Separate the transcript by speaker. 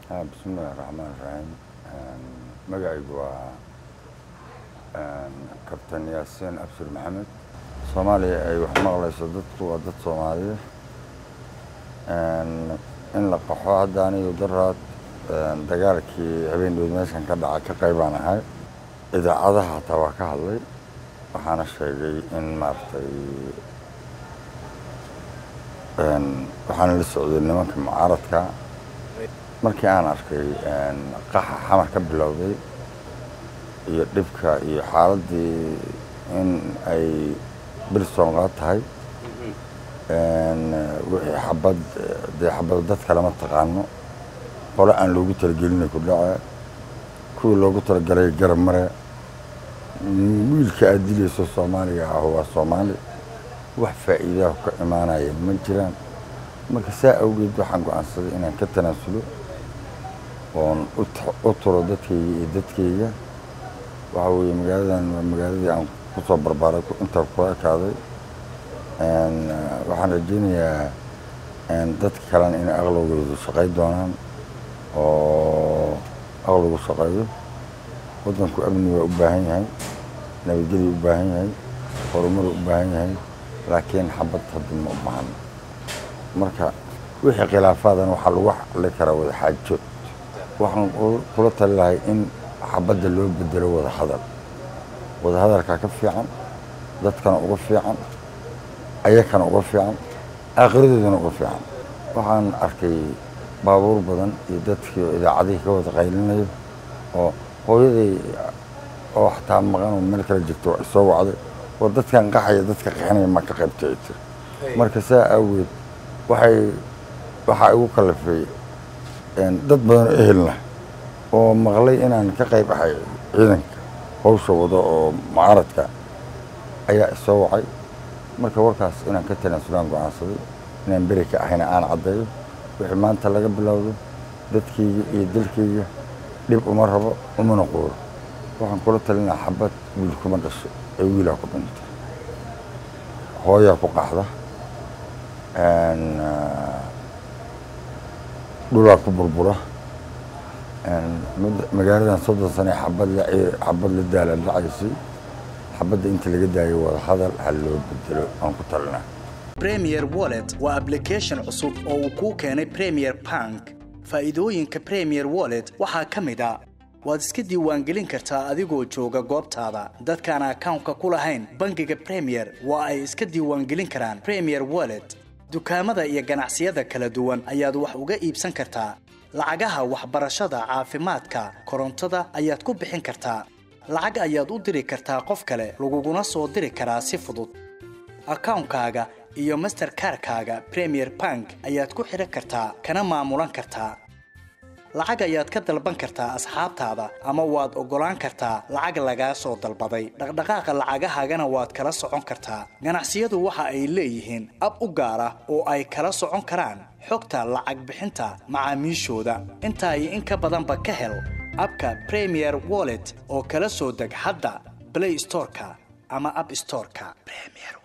Speaker 1: bismillahi raxmaan raxiim magacaygu waa kabtan yaasiin abshir maxamed soomaaliya ay wax maqlayso dadku waa dad soomaaliya in la qaxo hadda anigu daraad dagaalkii habeendood meeshan ka dhaca ka qaybaan ahay idaacadaha hataa waa ka hadlay waxaana sheegay in maaragtay waxaana la socday nimanka mucaaradka markii aan arkay qaxa xamar ka bilowday iyo dhibka iyo xaaladdii in ay bilsonqaad tahay wixii xabad dee xabado dadka lama taqaano qole aan loogu talagelinay ku dhace kuwii loogu talagalay garab mare wiilka aad dilayso soomaaliga ah waa soomaali wax faa'iidaha ka imaanaya ma jiraan marka saa awgeed waxaan go-aansaday inaan ka tanaasulo oon u turo dadkayga iyo dadkayga waxaa weeye magaaladan waa magaaladii aan ku soo barbaaray intaa kula ekaaday waxaan rajeynayaa dadka kalena inay aqligoodu shaqay doonaan oo aqligu shaqeeyo waddanku amni waa u baahan yahay nabadgelyu u baahan yahay horumaru u baahan yahay laakiin xabad hadda ma u baahno marka wixii khilaafaadana waxaa lagu xali karaa wada xaajood waxaan kula tali lahay in xabadda loo bedelo wada hadal wada hadalkaa ka fiican dadkana uga fiican ayakana uga fiican aakhiradoodana uga fiican waxaan arkay baabuur badan iyo dadkii oo idaacadihii ka wada qaylinayo oo hooyaday oo xataa maqan oo meel kala jirto ay soo wacday oo dadkan qaxaya dadka qaxinaya ma ka qaybta ay tiri marka saa awgeed waxay waxaa igu kalafay dad badan oo ehelna oo maqlay inaan ka qayb ahay ciidanka hawsha wado oo mucaaradka ayaa isoo wacay marka warkaas inaan ka tanaasulaan go-aansaday inaan beri ka ahayna aan caddeeyo wixii maanta laga bilowdo dadkayga iyo dalkayga dhib uma rabo umana quuro waxaan kula talinaa xabad wiil kuma dhasho ee wiilaa ku dhintay hooyaa ku qaxda dhulaa ku burbura magaaladan soddon sane xabad xabad la daala dhacaysay xabadda inta laga daayo wada hadal ha loo bedelo aan ku talinaa
Speaker 2: premier wallet waa application cusub oo uu kuu keenay premier bank faa'iidooyinka premier wallet waxaa ka mid a waad iska diiwaangelin kartaa adigoo jooga goobtaada dadkaan akawnka ku lahayn bangiga premier waa ay iska diiwaangelin karaan premier wallet dukaamada iyo ganacsiyada kala duwan ayaad wax uga iibsan kartaa lacagaha waxbarashada caafimaadka korontada ayaad ku bixin kartaa lacag ayaad u diri kartaa qof kale laguguna soo diri karaa si fudud akawnkaaga iyo masterkarkaaga premier bank ayaad ku xidhan kartaa kana maamulan kartaa lacag ayaad ka dalban kartaa asxaabtaada ama waad oggolaan kartaa lacag lagaa soo dalbaday dhaqdhaqaaqa lacagahaagana waad kala socon kartaa ganacsiyadu waxa ay leeyihiin ab u gaar ah oo ay kala socon karaan xogta lacag bixinta macaamiishooda intaa iyo in ka badanba ka hel abka premier wallet oo kala soo deg hadda blay storeka ama ab storeka